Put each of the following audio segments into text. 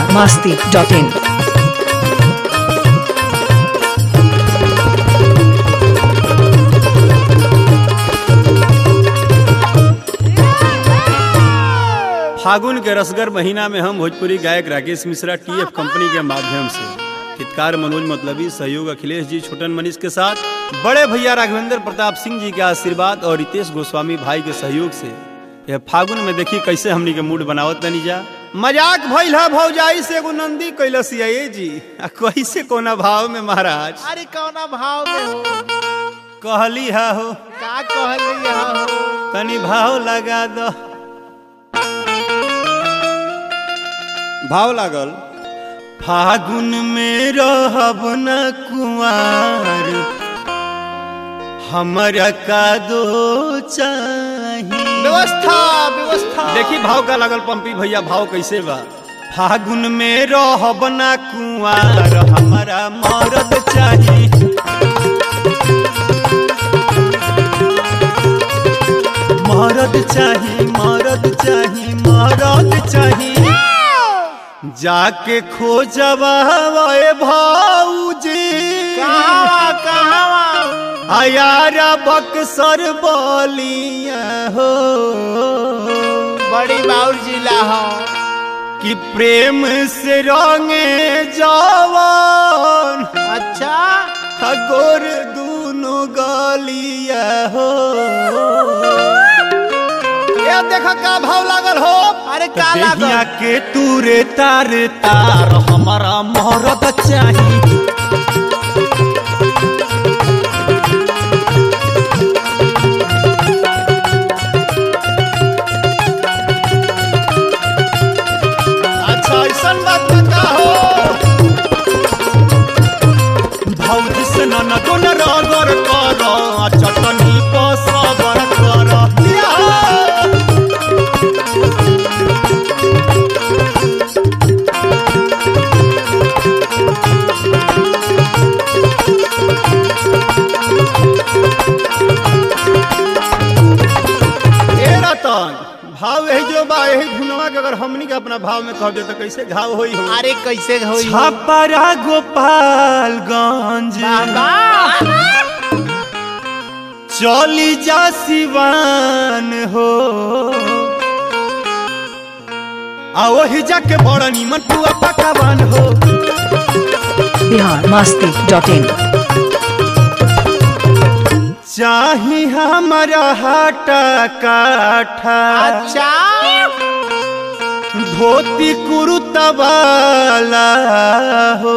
masti.in. फागुन के रसगर महीना में हम भोजपुरी गायक राकेश मिश्रा टीएफ कंपनी के माध्यम से हितकार मनोज मतलबी सहयोग अखिलेश जी छोटन मनीष के साथ बड़े भैया राघवेंद्र प्रताप सिंह जी के आशीर्वाद और रितेश गोस्वामी भाई के सहयोग से यह फागुन में देखी कैसे हमनी के मूड बनावत तनी जा मजाक भइल है भौजाई से एगो नंदी कैलसिया ये जी आ कैसे कोना भाव में महाराज अरे कौना भाव में हो कहली है हो का कहली हो तनी भाव लगा दो भाव लागल फागुन में रहब न कुआर हमरा का दो चाही व्यवस्था व्यवस्था देखी भाव का लागल पंपी भैया भाव कैसे बा फागुन में रहब न कुआर हमरा मरद चाही मरद चाही मरद चाही मरद चाही जाके खोजबा भाऊजी कहावा कहावा आयारा बक्सर बोलिया हो बड़ी बाउर जिला हो कि प्रेम से रंगे जवान अच्छा गोर दूनो गलिया हो ये देखो का भाव लागल हो अरे का देहिया लागल के तूरे तार तार हमारा मोहरत चाही अच्छा ऐसा बात बता हो भौजी से न गुन रगर कर आ चटनी पर सबर कर दिया हो। ए रतन भाव यही जो बा यही धुनवा के अगर हमनी के अपना भाव में कह दे तो कैसे घाव होई हो अरे कैसे होई हो? छपरा गोपालगंज बाबा चली जा सिवान हो आ वही जाके बड़ा निमन पुआ पकावान हो Bihar masti.in. चाही हमारा हाटा काठा अच्छा धोती कुरुतवाला हो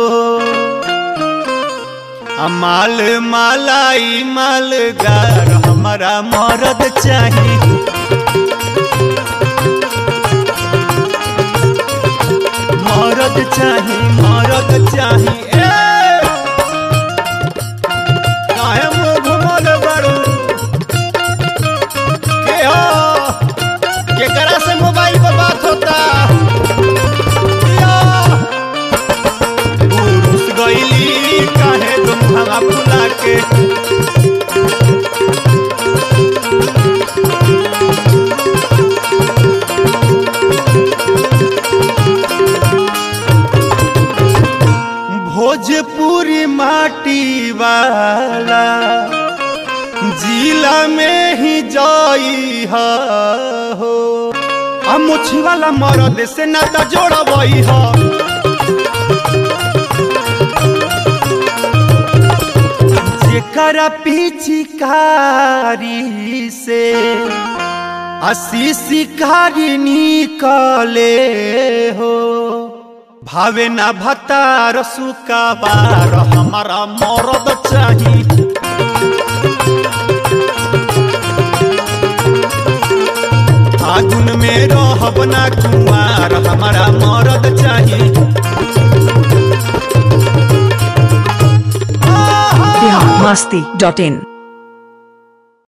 आ माल मालाई मालगार हमारा मरद चाही मरद चाही मरद चाही ए काहे मुंह घुमल बारू के हो केकरा से मोबाइल पर बात होता या, पुरुष गईली काहे तुम हवा फुला के भोजपुरी माटी वाला जिला में ही जाई हा हो आ मुछी वाला मरद से नाता जोड़बई हा जेकरा पिचकारी से असी शिकारी निकले हो भावे ना भतार सुकाबार हमारा मरद चाही फागुन में रहब ना कुमार हमारा मरद चाही Bihar masti.in.